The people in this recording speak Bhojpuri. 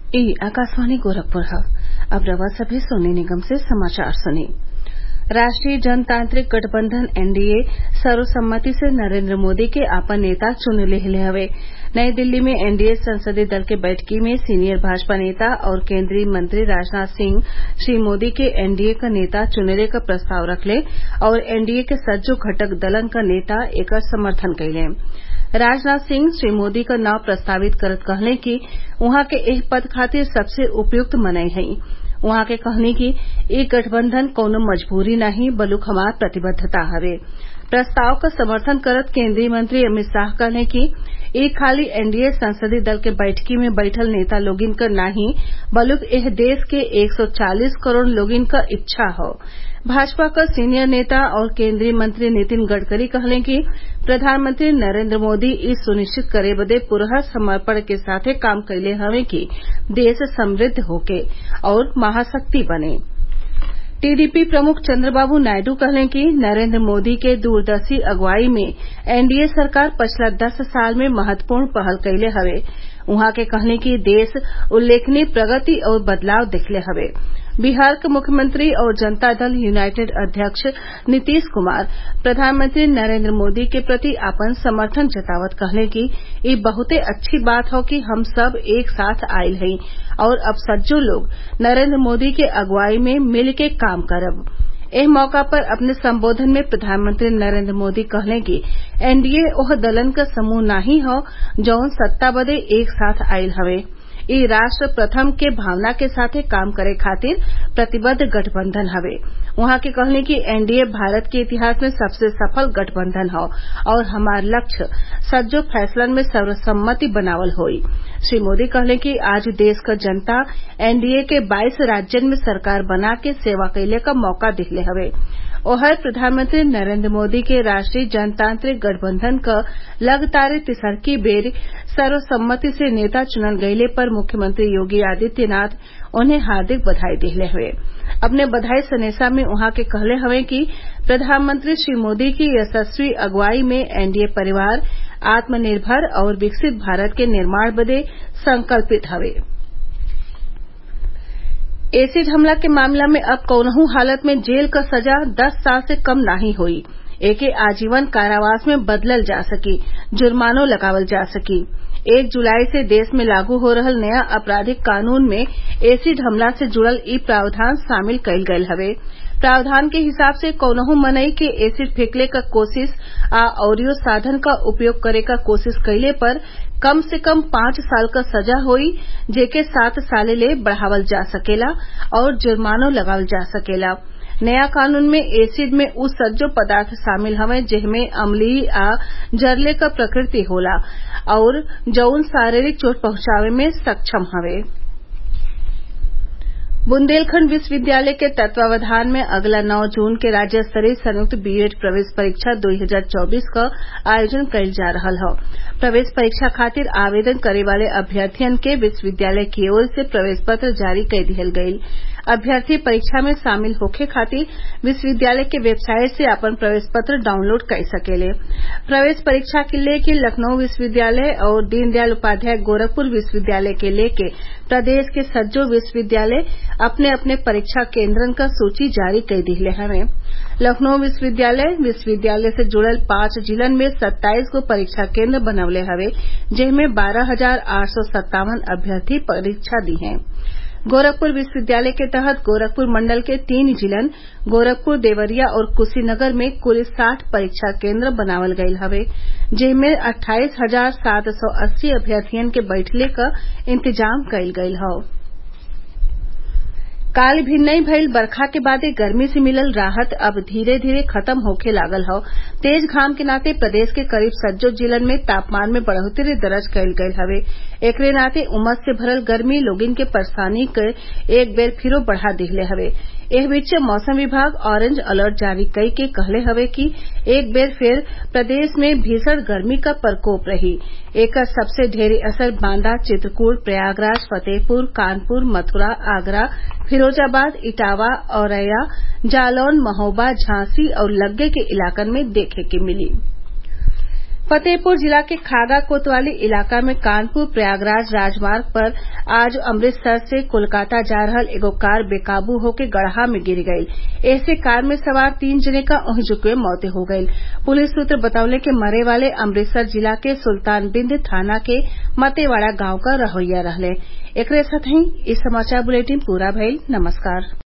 ई आकाशवाणी गोरखपुर ह अब रउआ सभे सोने निगम से समाचार सुनी राष्ट्रीय जनतांत्रिक गठबंधन एनडीए सर्वसम्मति से नरेंद्र मोदी के आपन नेता चुन लिहले हवे नई दिल्ली में एनडीए संसदीय दल के बैठकी में सीनियर भाजपा नेता और केंद्रीय मंत्री राजनाथ सिंह श्री मोदी के एनडीए क नेता चुनले क प्रस्ताव रखले और एनडीए के सज्जो घटक दलन क नेता एकर समर्थन कइले राजनाथ सिंह श्री मोदी क नाव प्रस्तावित करत कहले कि उहाँ के एह पद खातिर सबसे उपयुक्त मनई हई उहाँ के कहनी कि इ गठबंधन कौनो मजबूरी नाही बल्कि हमार प्रतिबद्धता हवे प्रस्ताव क समर्थन करत केंद्रीय मंत्री अमित शाह कहले कि इ खाली एनडीए संसदीय दल के बैठकी में बैठल नेता लोगिन क नाही बल्कि एह देश के 140 करोड़ लोगिन क इच्छा हौ भाजपा क सीनियर नेता और केंद्रीय मंत्री नितिन गडकरी कहले कि प्रधानमंत्री नरेंद्र मोदी इ सुनिश्चित करे बदे पुरहर समर्पण के साथे काम कइले हवे कि देश समृद्ध होखे और महाशक्ति बने टीडीपी प्रमुख चंद्रबाबू नायडू कहले कि नरेंद्र मोदी के दूरदर्शी अगुवाई में एनडीए सरकार पछिला दस साल में महत्वपूर्ण पहल कइले हवे उहाँ के कहले कि देश उल्लेखनीय प्रगति और बदलाव देखले हवे बिहार के मुख्यमंत्री और जनता दल यूनाइटेड अध्यक्ष नीतीश कुमार प्रधानमंत्री नरेंद्र मोदी के प्रति आपन समर्थन जतावत कहले कि इ बहुते अच्छी बात हौ कि हम सब एक साथ आइल हई और अब सज्जो लोग नरेंद्र मोदी के अगुवाई में मिल के काम करब एह मौका पर अपने संबोधन में प्रधानमंत्री नरेंद्र मोदी कहले कि एनडीए ओह दलन क समूह नाही हौ जौन सत्ता बदे एक साथ आइल हवे इ राष्ट्र प्रथम के भावना के साथे काम करे खातिर प्रतिबद्ध गठबंधन हवे उहाँ के कहले कि एनडीए भारत के इतिहास में सबसे सफल गठबंधन हौ और हमार लक्ष्य सज्जो फैसलन में सर्वसम्मति बनावल होई श्री मोदी कहले कि आज देश क जनता एनडीए के 22 राज्यन में सरकार बना के सेवा कइले क मौका दिहले हवे ओहर प्रधानमंत्री नरेंद्र मोदी के राष्ट्रीय जनतांत्रिक गठबंधन क लगातार तिसरकी बेर सर्वसम्मति से नेता चुनल गइले पर मुख्यमंत्री योगी आदित्यनाथ उन्हें हार्दिक बधाई दिहले हवे अपने बधाई संदेशा में उहाँ के कहले हवे कि प्रधानमंत्री श्री मोदी की यशस्वी अगुवाई में एनडीए परिवार आत्मनिर्भर और विकसित भारत के निर्माण बदे संकल्पित हवे एसिड हमला के मामला में अब कौनहू हालत में जेल क सजा दस साल से कम नाही होई एके आजीवन कारावास में बदलल जा सकी जुर्मानो लगावल जा सकी एक जुलाई से देश में लागू हो रहल नया आपराधिक कानून में एसिड हमला से जुड़ल इ प्रावधान शामिल कइल गयल हवे प्रावधान के हिसाब से कौनहू मनई के एसिड फेंकले क कोशिश आ अउरियो साधन क उपयोग करे क कोशिश कइले पर कम से कम पांच साल क सजा होई जेके सात साले ले बढ़ावल जा सकेला और जुर्मानो लगावल जा सकेला नया कानून में एसिड में उ सज्जो पदार्थ शामिल हवे जेमे अम्लीय आ जरले क प्रकृति होला और जौन शारीरिक चोट पहुंचावे में सक्षम हवे बुंदेलखंड विश्वविद्यालय के तत्वावधान में अगला 9 जून के राज्य स्तरीय संयुक्त बीएड प्रवेश परीक्षा 2024 क आयोजन कइल जा रहल हौ प्रवेश परीक्षा खातिर आवेदन करे वाले अभ्यर्थियन के विश्वविद्यालय की ओर से प्रवेश पत्र जारी कर दिहल गयी अभ्यर्थी परीक्षा में शामिल होखे खातिर विश्वविद्यालय के वेबसाइट से आपन प्रवेश पत्र डाउनलोड कर सकेले प्रवेश परीक्षा के लेके लखनऊ विश्वविद्यालय और दीनदयाल उपाध्याय गोरखपुर विश्वविद्यालय के लेके प्रदेश के सज्जो विश्वविद्यालय अपने अपने परीक्षा केन्द्रन क सूची जारी कर दिहले हवे लखनऊ विश्वविद्यालय विश्वविद्यालय से जुड़ल पांच जिलन में सत्ताईस गो परीक्षा केन्द्र बनवले हवे जेमे बारह हजार आठ सौ सत्तावन अभ्यर्थी परीक्षा दी हैं गोरखपुर विश्वविद्यालय के तहत गोरखपुर मंडल के तीन जिलन गोरखपुर देवरिया और कुशीनगर में कुल साठ परीक्षा केन्द्र बनावल गयल हवे जेमे अट्ठाईस हजार सात सौ अस्सी अभ्यर्थियन के बैठले क इंतजाम कइल गयल हौ काल भिन्नई भइल बरखा के बादे गर्मी से मिलल राहत अब धीरे धीरे खत्म होखे लागल हौ तेज घाम के नाते प्रदेश के करीब सज्जो जिलन में तापमान में बढ़ोतरी दर्ज कइल गयल हवे एकरे नाते उमस से भरल गर्मी लोगिन के परेशानी के एक बेर फिरो बढ़ा दिहले हवे एह बीचे मौसम विभाग ऑरेंज अलर्ट जारी कई के कहले हवे कि एक बेर फिर प्रदेश में भीषण गर्मी का प्रकोप रही एकर सबसे ढेरी असर बांदा चित्रकूट प्रयागराज फतेहपुर कानपुर मथुरा आगरा फिरोजाबाद इटावा औरैया जालौन महोबा झांसी और लग्गे के इलाकन में देखे के मिली फतेहपुर जिला के खागा कोतवाली इलाका में कानपुर प्रयागराज राजमार्ग पर आज अमृतसर से कोलकाता जा रहल एगो कार बेकाबू होके गड़हा में गिर गईल एसे कार में सवार तीन जने क ओहिजुके मौत हो गईल पुलिस सूत्र बतौले कि मरे वाले अमृतसर जिला के सुल्तानबिंद थाना के मतेवाड़ा गांव क रहोइया रहले एकरे साथही इ समाचार बुलेटिन पूरा भइल नमस्कार